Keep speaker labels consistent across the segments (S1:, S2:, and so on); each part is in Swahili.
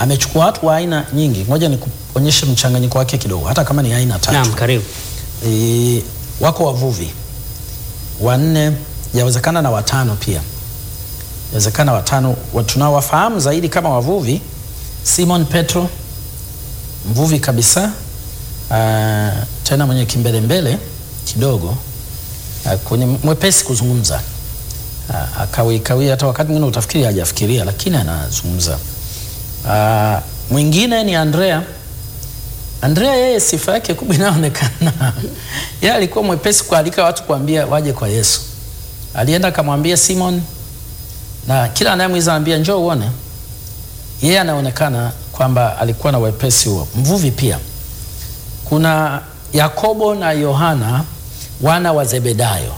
S1: amechukua watu wa aina nyingi. Ngoja nikuonyeshe mchanganyiko wake kidogo, hata kama ni aina tatu.
S2: Naam, karibu.
S1: E, wako wavuvi wanne, yawezekana na watano pia, yawezekana watano. Wa- Tunawafahamu zaidi kama wavuvi, Simon Petro, mvuvi kabisa, ah, tena mwenye kimbelembele kidogo, ah, kwenye mwepesi kuzungumza, Ah, akawikawia, hata wakati mwingine utafikiri hajafikiria, lakini anazungumza. Ah, mwingine ni Andrea. Andrea yeye sifa yake kubwa inaonekana yeye alikuwa mwepesi kualika watu kuambia waje kwa Yesu. Alienda akamwambia Simon, na kila anayemwiza anambia njoo uone. Yeye anaonekana kwamba alikuwa na wepesi huo. Mvuvi pia. Kuna Yakobo na Yohana wana wa Zebedayo.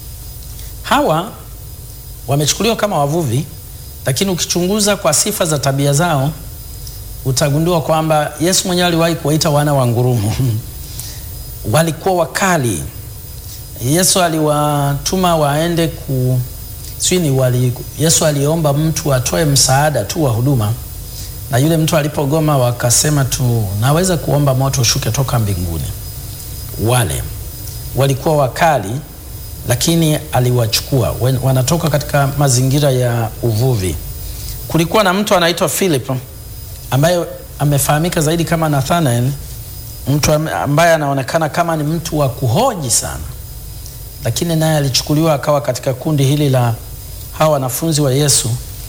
S1: Hawa wamechukuliwa kama wavuvi, lakini ukichunguza kwa sifa za tabia zao utagundua kwamba Yesu mwenyewe aliwahi kuwaita wana wa ngurumo. Walikuwa wakali. Yesu aliwatuma waende ku sijui ni wali, Yesu aliomba mtu atoe msaada tu wa huduma, na yule mtu alipogoma, wakasema tu naweza kuomba moto ushuke toka mbinguni. Wale walikuwa wakali, lakini aliwachukua. Wen- Wanatoka katika mazingira ya uvuvi. Kulikuwa na mtu anaitwa Philip ambaye amefahamika zaidi kama Nathanael, mtu am- ambaye anaonekana kama ni mtu wa kuhoji sana, lakini naye alichukuliwa akawa katika kundi hili la hawa wanafunzi wa Yesu.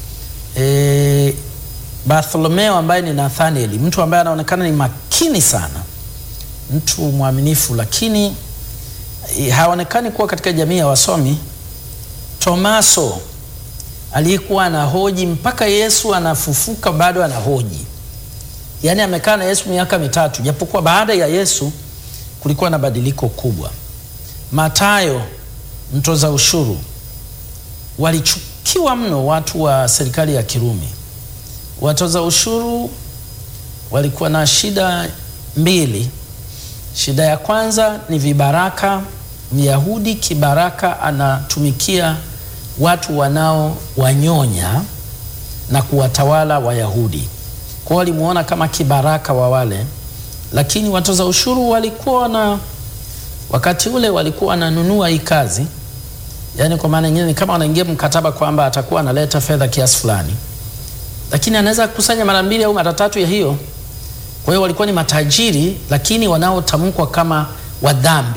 S1: E, Bartholomeo ambaye ni Nathanael, mtu ambaye anaonekana ni makini sana, mtu mwaminifu, lakini e, haonekani kuwa katika jamii ya wasomi. Tomaso aliyekuwa anahoji mpaka Yesu anafufuka bado anahoji. Yaani amekaa na Yesu miaka mitatu, japokuwa baada ya Yesu kulikuwa na badiliko kubwa. Matayo mtoza ushuru, walichukiwa mno watu wa serikali ya Kirumi. Watoza ushuru walikuwa na shida mbili. Shida ya kwanza ni vibaraka. Myahudi kibaraka anatumikia watu wanao wanyonya na kuwatawala Wayahudi. Kwa hiyo walimuona kama kibaraka wa wale, lakini watoza ushuru walikuwa na wakati ule walikuwa wananunua hii kazi, yaani kwa maana nyingine ni kama wanaingia mkataba kwamba atakuwa analeta fedha kiasi fulani, lakini anaweza kukusanya mara mbili au mara tatu ya hiyo. Kwa hiyo walikuwa ni matajiri, lakini wanaotamkwa kama wadhambi.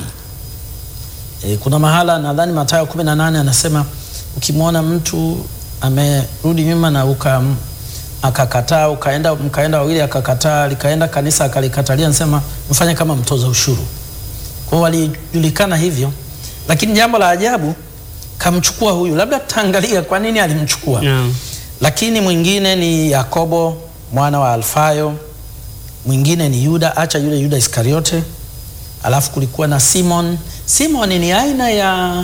S1: E, kuna mahala nadhani Mathayo 18 anasema ukimwona mtu amerudi nyuma na uka akakataa ukaenda mkaenda wawili akakataa likaenda kanisa akalikatalia, anasema mfanye kama mtoza ushuru. Kwa hiyo walijulikana hivyo, lakini jambo la ajabu kamchukua huyu, labda tutaangalia kwa nini alimchukua.
S2: Naam.
S1: Lakini mwingine ni Yakobo mwana wa Alfayo, mwingine ni Yuda, acha yule Yuda Iskariote, alafu kulikuwa na Simon. Simon ni aina ya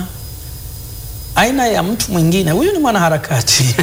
S1: aina ya mtu mwingine, huyu ni mwanaharakati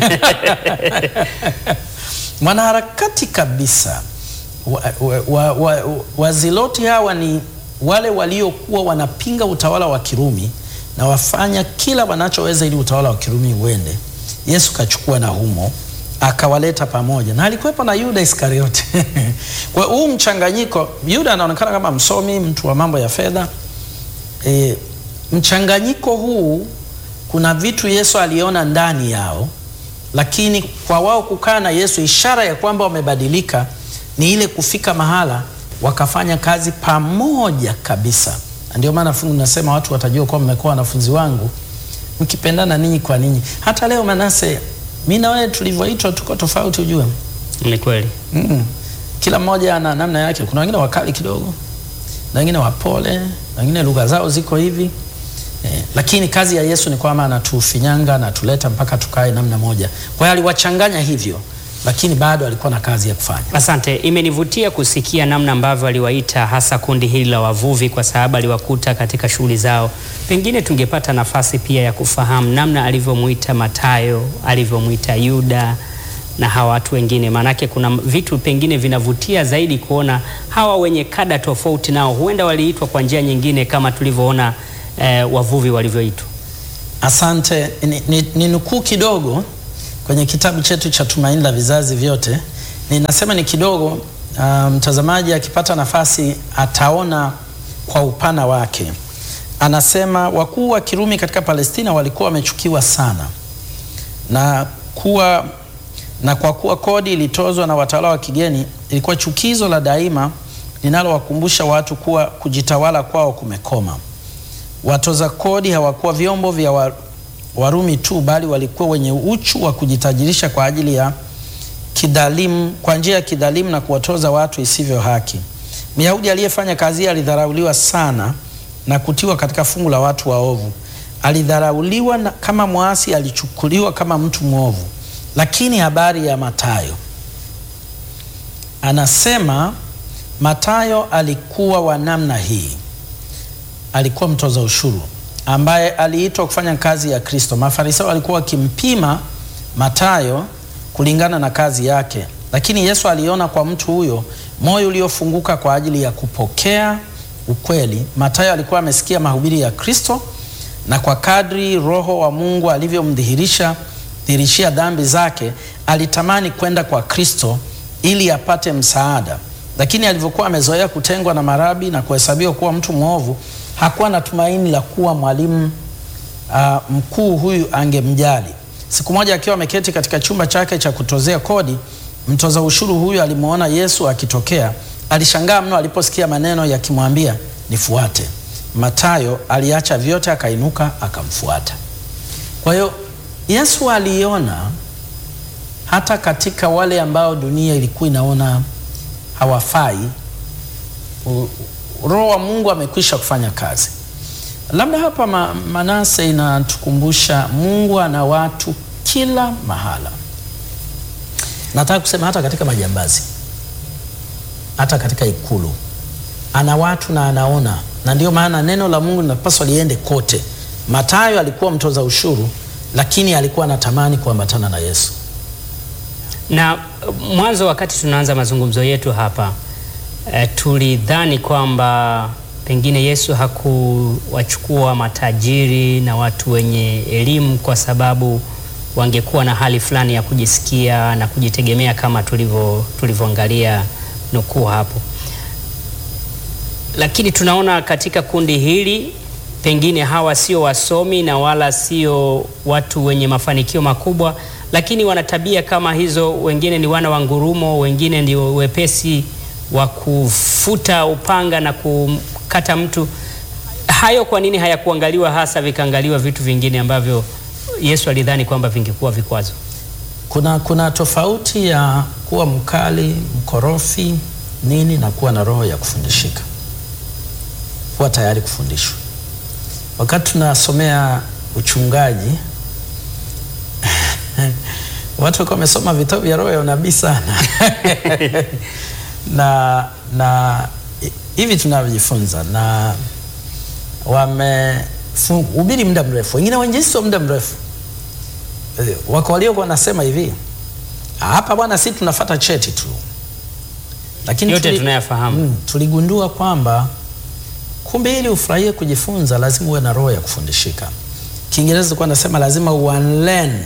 S1: mwanaharakati kabisa. Waziloti wa, wa, wa, waziloti hawa ni wale waliokuwa wanapinga utawala wa Kirumi na wafanya kila wanachoweza ili utawala wa Kirumi uende. Yesu kachukua na humo akawaleta pamoja, na alikuwepo na Yuda Iskariote. Kwa huu mchanganyiko, Yuda anaonekana kama msomi, mtu wa mambo ya fedha. E, mchanganyiko huu kuna vitu Yesu aliona ndani yao, lakini kwa wao kukaa na Yesu, ishara ya kwamba wamebadilika ni ile kufika mahala wakafanya kazi pamoja kabisa. Na Ndio maana fungu nasema watu watajua kuwa mmekuwa wanafunzi wangu mkipendana ninyi kwa ninyi. Hata leo Manase, mi na wewe tulivyoitwa tuko tofauti, ujue
S2: Ni kweli.
S1: mm. Kila mmoja ana namna yake. Kuna wengine wakali kidogo na wengine wapole na wengine lugha zao ziko hivi eh, lakini kazi ya Yesu ni kwamba anatufinyanga anatuleta mpaka tukae namna moja. Kwa hiyo aliwachanganya hivyo, lakini bado alikuwa na kazi ya kufanya.
S2: Asante, imenivutia kusikia namna ambavyo aliwaita hasa kundi hili la wavuvi, kwa sababu aliwakuta katika shughuli zao. Pengine tungepata nafasi pia ya kufahamu namna alivyomwita Matayo, alivyomwita Yuda na hawa watu wengine, maanake kuna vitu pengine vinavutia zaidi kuona hawa wenye kada tofauti, nao huenda waliitwa kwa njia nyingine kama tulivyoona eh, wavuvi walivyoitwa.
S1: Asante. Ni, ni, ni nukuu kidogo kwenye kitabu chetu cha Tumaini la Vizazi Vyote ninasema ni kidogo. Uh, mtazamaji akipata nafasi ataona kwa upana wake. Anasema wakuu wa Kirumi katika Palestina walikuwa wamechukiwa sana na kuwa na kwa kuwa kodi ilitozwa na watawala wa kigeni, ilikuwa chukizo la daima linalowakumbusha watu kuwa kujitawala kwao kumekoma. Watoza kodi hawakuwa vyombo vya wa, Warumi tu, bali walikuwa wenye uchu wa kujitajirisha kwa ajili ya kidhalimu, kwa njia ya kidhalimu na kuwatoza watu isivyo haki. Myahudi aliyefanya kazi hii alidharauliwa sana na kutiwa katika fungu la watu waovu. Alidharauliwa na, kama mwasi, alichukuliwa kama mtu mwovu. Lakini habari ya Mathayo, anasema Mathayo alikuwa wa namna hii. Alikuwa mtoza ushuru ambaye aliitwa kufanya kazi ya Kristo. Mafarisayo walikuwa wakimpima Mathayo kulingana na kazi yake, lakini Yesu aliona kwa mtu huyo moyo uliofunguka kwa ajili ya kupokea ukweli. Mathayo alikuwa amesikia mahubiri ya Kristo, na kwa kadri Roho wa Mungu alivyomdhihirisha dhihirishia dhambi zake, alitamani kwenda kwa Kristo ili apate msaada, lakini alivyokuwa amezoea kutengwa na marabi na kuhesabiwa kuwa mtu mwovu, hakuwa na tumaini la kuwa mwalimu uh, mkuu huyu angemjali. Siku moja akiwa ameketi katika chumba chake cha kutozea kodi, mtoza ushuru huyu alimwona Yesu akitokea. Alishangaa mno aliposikia maneno yakimwambia nifuate. Mathayo aliacha vyote akainuka akamfuata. Kwa hiyo Yesu aliona hata katika wale ambao dunia ilikuwa inaona hawafai, Roho wa Mungu amekwisha kufanya kazi. Labda hapa ma, Manase inatukumbusha Mungu ana watu kila mahala. Nataka kusema hata katika majambazi, hata katika ikulu ana watu na anaona, na ndio maana neno la Mungu linapaswa liende kote. Mathayo alikuwa mtoza ushuru, lakini alikuwa anatamani kuambatana na Yesu.
S2: Na mwanzo, wakati tunaanza mazungumzo yetu hapa e, tulidhani kwamba pengine Yesu hakuwachukua matajiri na watu wenye elimu kwa sababu wangekuwa na hali fulani ya kujisikia na kujitegemea kama tulivyo tulivyoangalia nukuu hapo, lakini tunaona katika kundi hili pengine hawa sio wasomi na wala sio watu wenye mafanikio makubwa, lakini wana tabia kama hizo. Wengine ni wana wa ngurumo, wengine ndio wepesi wa kufuta upanga na kukata mtu. Hayo kwa nini hayakuangaliwa hasa, vikaangaliwa vitu vingine ambavyo Yesu alidhani kwamba vingekuwa vikwazo?
S1: Kuna, kuna tofauti ya kuwa mkali, mkorofi nini na kuwa na roho ya kufundishika, kuwa tayari kufundishwa. Wakati tunasomea uchungaji watu walikuwa wamesoma vitabu vya roho ya unabii sana na na hivi tunavyojifunza na wamehubiri muda mrefu, wengine wainjilisti wa muda mrefu. Wako waliokuwa wanasema hivi, hapa bwana, si tunafata cheti tu, lakini
S2: yote
S1: tuli-
S2: tunayafahamu.
S1: mm, tuligundua kwamba kumbe ili ufurahie kujifunza lazima uwe na roho ya kufundishika. Kiingereza ilikuwa nasema lazima unlearn,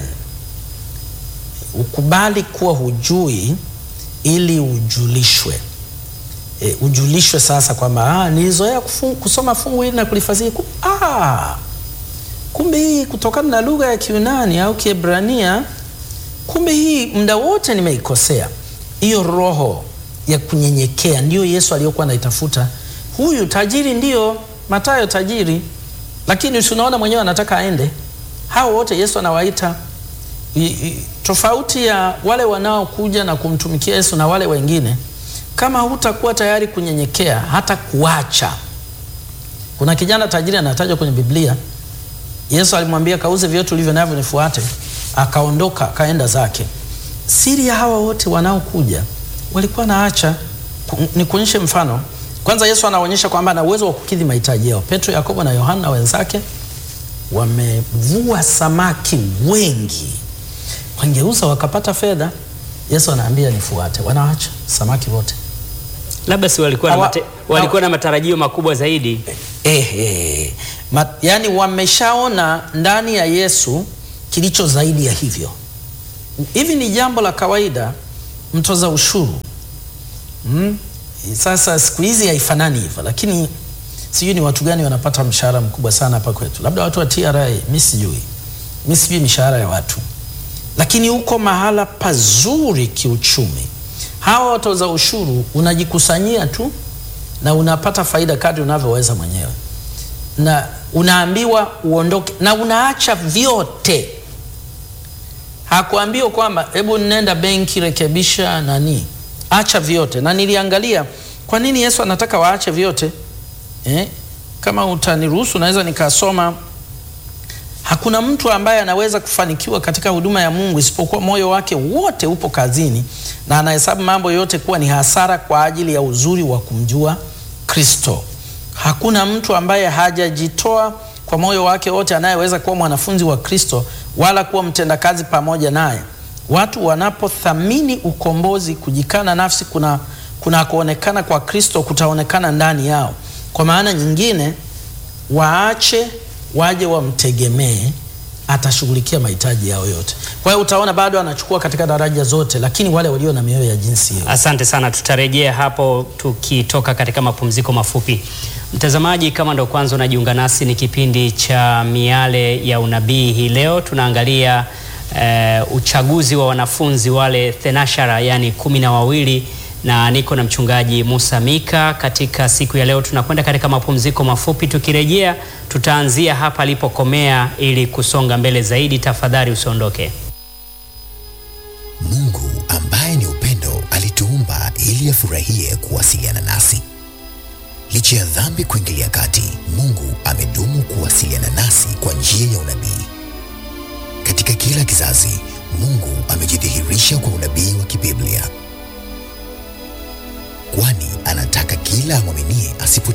S1: ukubali kuwa hujui ili ujulishwe. E, ujulishwe sasa kwamba ah, nilizoea kufu- kusoma fungu hili na kulifasiri ku, ah, kumbe hii kutokana na lugha ya Kiunani au Kiebrania, kumbe hii muda wote nimeikosea. Hiyo roho ya kunyenyekea ndiyo Yesu aliyokuwa anaitafuta. Huyu tajiri ndiyo Mathayo tajiri, lakini si unaona mwenyewe anataka aende. Hao wote Yesu anawaita I- i- tofauti ya wale wanaokuja na kumtumikia Yesu na wale wengine, kama hutakuwa tayari kunyenyekea hata kuacha. Kuna kijana tajiri anatajwa kwenye Biblia, Yesu alimwambia kauze vyote ulivyo navyo nifuate, akaondoka akaenda zake. Siri ya hawa wote wanaokuja walikuwa naacha. Nikuonyeshe mfano. Kwanza Yesu anaonyesha kwamba ana uwezo wa kukidhi mahitaji yao. Petro, Yakobo na Yohana wenzake wamevua samaki wengi, wangeuza wakapata fedha. Yesu anaambia nifuate, wanaacha samaki wote.
S2: Labda si walikuwa na,
S1: Hawa-
S2: mate, walikuwa na matarajio makubwa zaidi.
S1: Eh, eh. Ma, yani wameshaona ndani ya Yesu kilicho zaidi ya hivyo. Hivi ni jambo la kawaida mtoza ushuru mm? Sasa siku hizi haifanani hivyo, lakini sijui ni watu gani wanapata mshahara mkubwa sana hapa kwetu, labda watu wa TRA, mi sijui, mi sijui mishahara ya watu, lakini uko mahala pazuri kiuchumi. Hawa watoza ushuru unajikusanyia tu na unapata faida kadri unavyoweza mwenyewe, na unaambiwa uondoke na unaacha vyote. Hakuambiwa kwamba hebu nenda benki rekebisha nani, acha vyote. Na niliangalia kwa nini Yesu anataka waache vyote eh? Kama utaniruhusu naweza nikasoma. Hakuna mtu ambaye anaweza kufanikiwa katika huduma ya Mungu isipokuwa moyo wake wote upo kazini na anahesabu mambo yote kuwa ni hasara kwa ajili ya uzuri wa kumjua Kristo. Hakuna mtu ambaye hajajitoa kwa moyo wake wote anayeweza kuwa mwanafunzi wa Kristo wala kuwa mtendakazi pamoja naye. Watu wanapothamini ukombozi, kujikana nafsi kuna kuna kuonekana kwa Kristo kutaonekana ndani yao. Kwa maana nyingine, waache waje wamtegemee, atashughulikia mahitaji yao yote. Kwa hiyo utaona bado anachukua katika daraja zote, lakini wale walio na mioyo ya jinsi hiyo.
S2: Asante sana, tutarejea hapo tukitoka katika mapumziko mafupi. Mtazamaji, kama ndo kwanza unajiunga nasi, ni kipindi cha Miale ya Unabii. Hii leo tunaangalia uh, uchaguzi wa wanafunzi wale thenashara, yani kumi na wawili na niko na mchungaji Musa Mika. Katika siku ya leo tunakwenda katika mapumziko mafupi. Tukirejea tutaanzia hapa alipokomea ili kusonga mbele zaidi. Tafadhali usiondoke.
S3: Mungu ambaye ni upendo alituumba ili afurahie kuwasiliana nasi. Licha ya dhambi kuingilia kati, Mungu amedumu kuwasiliana nasi kwa njia ya unabii. Katika kila kizazi, Mungu amejidhihirisha kwa unabii wa kibiblia kwani anataka kila amwaminie asipo